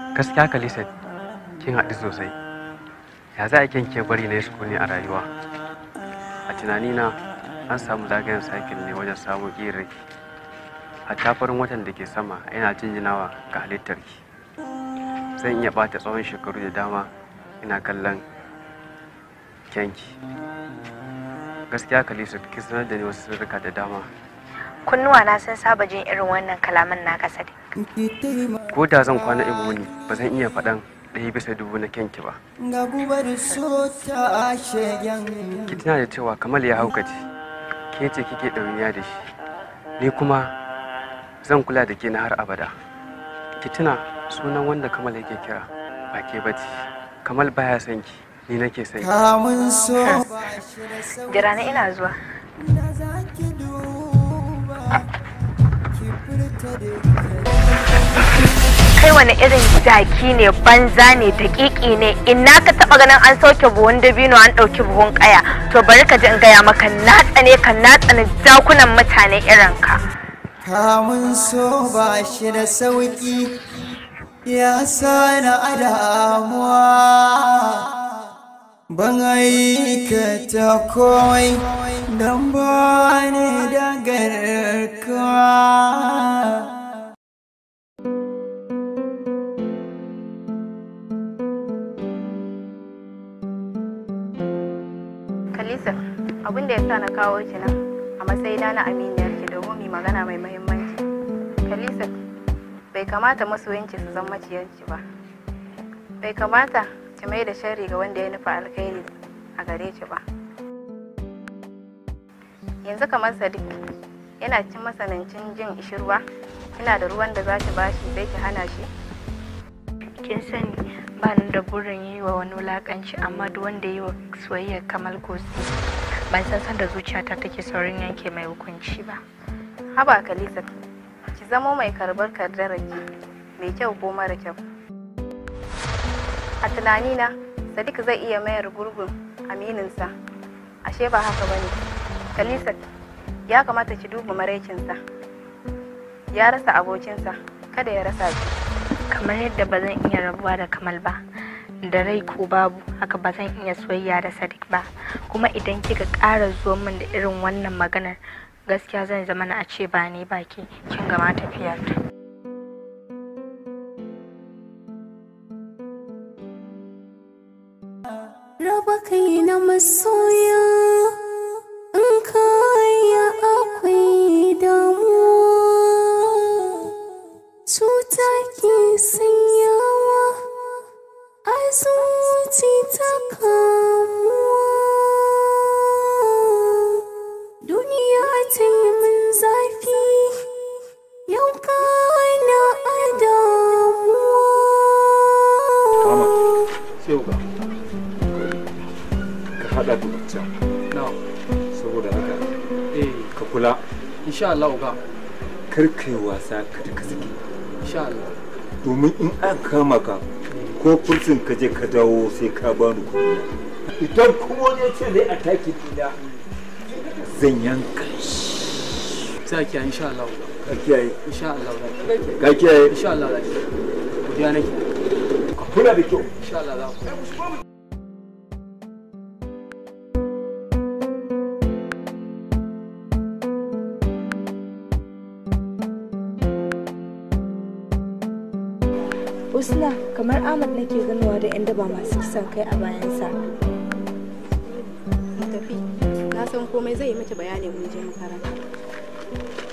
gaskiya kalisa kin haɗu sosai ya za a kyan ke bari na su ne a rayuwa a tunanina an samu zagayen sakin ne wajen samun ƙirarki hatta farin watan da ke sama yana jinjinawa ga halittarki zan iya bata tsawon shekaru da dama ina kallon kyanki gaskiya kalisa ki sanar da ni wasu sirrika da dama kunnuwa na sun saba jin irin wannan kalaman na kasa ko da zan kwana in wuni ba zan iya faɗan ɗaya bisa dubu na kyanki ba ga gubar so ta shegen ki tuna da cewa kamal ya haukace ke ce kike ɗauniya da shi ni kuma zan kula da ke na har abada ki tuna sunan wanda kamal yake kira ba ke bace kamal baya son ki ni nake son ki kamun so ba shi da sauki jira na ina zuwa da za ki duba ki furta da kai wani irin jaki ne banza ne daƙiƙi ne ina ka taɓa ganin an sauke buhun dabino an ɗauki buhun ƙaya to bari ka ji in gaya maka na tsane ka na tsane jakunan mutane irin ka kamun so ba shi da sauki ya sana a damuwa ban aikata komai don ba ni da garkuwa kalisa abin da ya sa na kawo ki nan a matsayina na aminiyar ki domin mu magana mai muhimmanci kalisa bai kamata masoyanki su zama maciyarki ba bai kamata ki mai da sharri ga wanda ya nufa alkhairi a gare ki ba yanzu kamar sadiq yana cin masanancin jin ishirwa kina da ruwan da za ki bashi sai ki hana shi kin sani ba ni da burin yi wa wani wulakanci amma duk wanda yi wa soyayyar kamal gosi ban san sanda zuciyata take saurin yanke mai hukunci ba haba kalisa ki zamo mai karbar kaddararki mai kyau ko mara kyau a tunanina sadiq zai iya mayar gurbin amininsa ashe ba haka bane kalisa ya kamata ki duba maraicinsa ya rasa abokinsa kada ya rasa ki kamar yadda ba zan iya rabuwa da kamal ba da rai ko babu haka ba zan iya soyayya da sadiq ba kuma idan kika ƙara zuwa min da irin wannan maganar gaskiya zan zama na a ce ba ni ba ke kin gama tafiyar ta raba kai na masoya in kaya akwai damuwa cuta ke sanyawa a zuci ta kamuwa duniya ta yi min zafi yau kana a damuwa sai ga ka hada da wancan saboda haka eh ka kula insha Allah uga kar kai wasa ka da ka sake insha Allah domin in an kama ka ko fursun ka je ka dawo sai ka bani kuɗi idan kuma wani ya ce zai ataki dina zan yanka sai ki insha Allah uga ka kiyaye insha Allah uga ka kiyaye insha Allah uga godiya nake ka kula da kyau insha Allah za ku Usna kamar Ahmad nake ganowa da 'yan daba masu kisan kai a bayansa. tafi na san komai zai yi miki bayani mun je makaranta